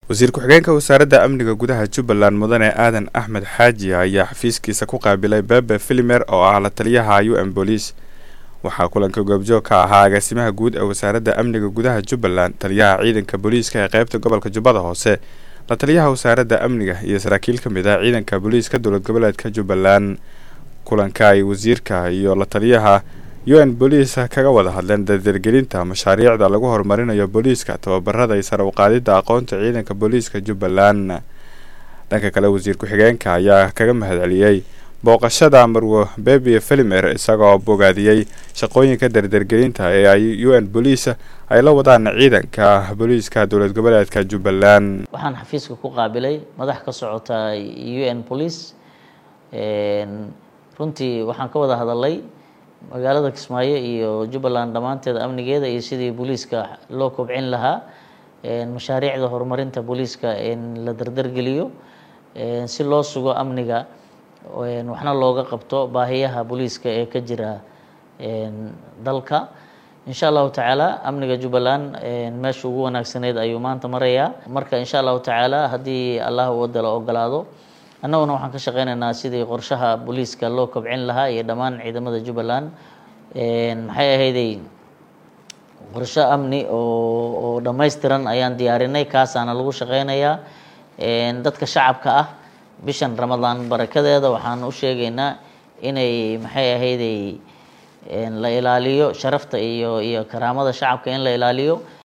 wasiir ku-xigeenka wasaaradda amniga gudaha jubbaland mudane aadan axmed xaaji ayaa xafiiskiisa ku qaabilay bebe filimer oo ah la taliyaha u n booliis waxaa kulanka goobjoog ka ahaa agaasimaha guud ee wasaaradda amniga gudaha jubbaland taliyaha ciidanka booliiska ee qeybta gobolka jubbada hoose la taliyaha wasaaradda amniga iyo saraakiil ka mid ah ciidanka booliiska dowlad goboleedka jubbaland kulanka ay wasiirka iyo la taliyaha u n booliis kaga wada hadleen dardargelinta mashaariicda lagu horumarinayo booliiska tababarada iyo sare uqaadida aqoonta ciidanka booliiska jubbaland dhanka kale wasiir ku-xigeenka ayaa kaga mahadceliyey booqashada marwo bebi filimer isagoo bogaadiyey shaqooyinka dardargelinta ee ay u n booliis ay la wadaan ciidanka booliiska dowlad goboleedka jubbaland waxaan xafiiska ku qaabilay madax ka socota u n police runtii waxaan ka wada hadalay magaalada kismaayo iyo jubbaland dhammaanteeda amnigeeda iyo sidii booliiska loo kobcin lahaa mashaariicda horumarinta booliiska la dardargeliyo si loo sugo amniga waxna looga qabto baahiyaha booliiska ee ka jira dalka insha allahu tacaala amniga jubbaland meesha ugu wanaagsaneyd ayuu maanta marayaa marka insha allahu tacaala haddii allah wadda la ogolaado annaguna waxaan ka shaqeynaynaa sidii qorshaha booliiska loo kobcin lahaa iyo dhammaan ciidamada jubbaland maxay ahayday qorsho amni oo oo dhammaystiran ayaan diyaarinay kaasaana lagu shaqeynayaa dadka shacabka ah bishan ramadaan barakadeeda waxaan u sheegaynaa inay maxay ahayday la ilaaliyo sharafta iyo iyo karaamada shacabka in la ilaaliyo